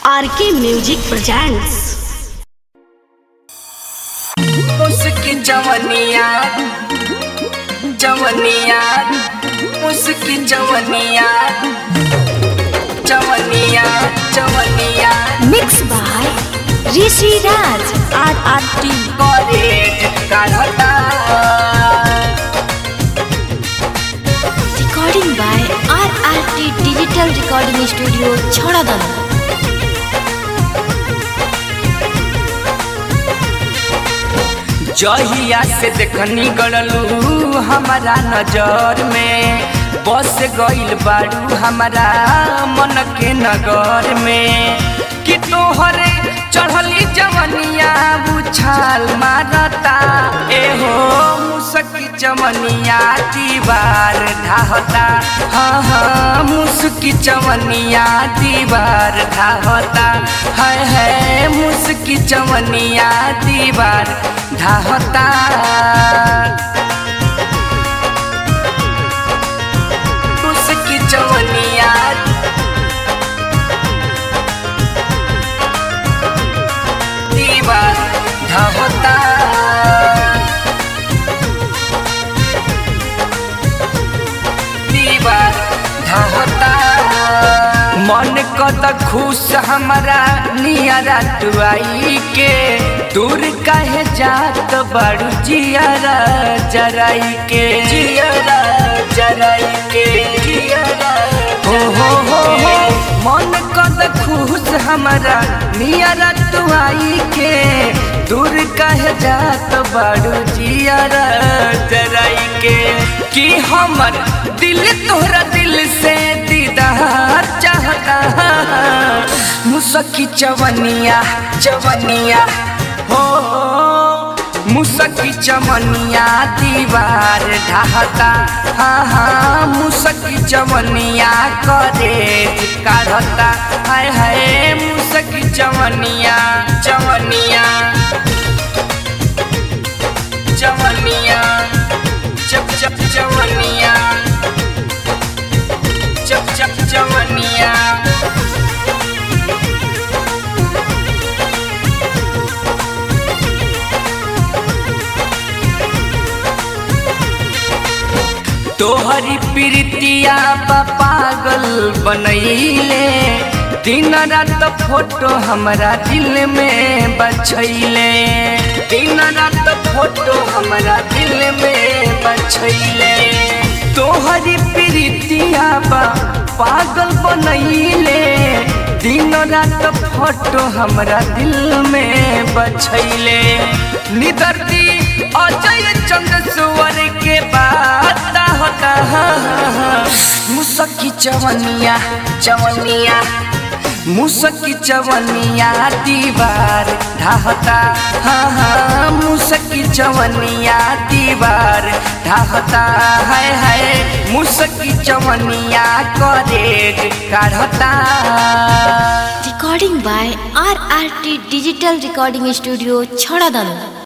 RK music presents उसकी जवनिया जवनिया उसकी जवनिया जवनिया जवनिया mix by Rishi Raj R R T college काढ़ता recording by R R T digital recording studio छोड़ादन जहिया से देखनी गड़लू हमारा नजर में बस गइल बाड़ू हमारा मन के नगर में कि तोहरे चढ़ली जवनिया उछाल मारता एहो मुसकी चमनिया दीवार ढाहता हाँ हाँ मुसकी चमनिया दीवार ढाहता है है मुसकी चमनिया दीवार ढाहता मुसकी चमनिया दीवार ढाहता दीवार ढहता मन कत खुश हमारा नियरा तुआई के दूर काहे जात बड़ू जियरा जराई के जियरा जराई के जियरा हो हो हो हो मन कत खुश हमारा नियरा तुआई के दूर कह जात बड़ू जियरा जराई के कि हमर दिल तोहरा दिल से दीदार चाहता मुसकी चवनिया चवनिया हो मुसकी चमनिया दीवार ढाहता हाँ हाँ मुसकी चमनिया करे काढ़ता हाय हाय मुसकी चमनिया चमनिया चमनिया चप चप चमनिया चप चप चमनिया तोहरी प्रीतिया बा पागल बनैले दिन रात फोटो हमरा दिल में बछैले दिन रात फोटो हमरा दिल में बछैले तोहरी प्रीतिया बा पागल बनैले दिन रात फोटो हमरा दिल में बछैले निदर्दी अजय चंद्र सुवर के बात होता मुसकी चवनिया चवनिया मुसकी चवनिया दीवार ढाहता हाँ हाँ मुसकी चवनिया दीवार ढाहता है है मुसकी चवनिया करेज काढ़ता recording by R R T digital recording studio छोड़ादन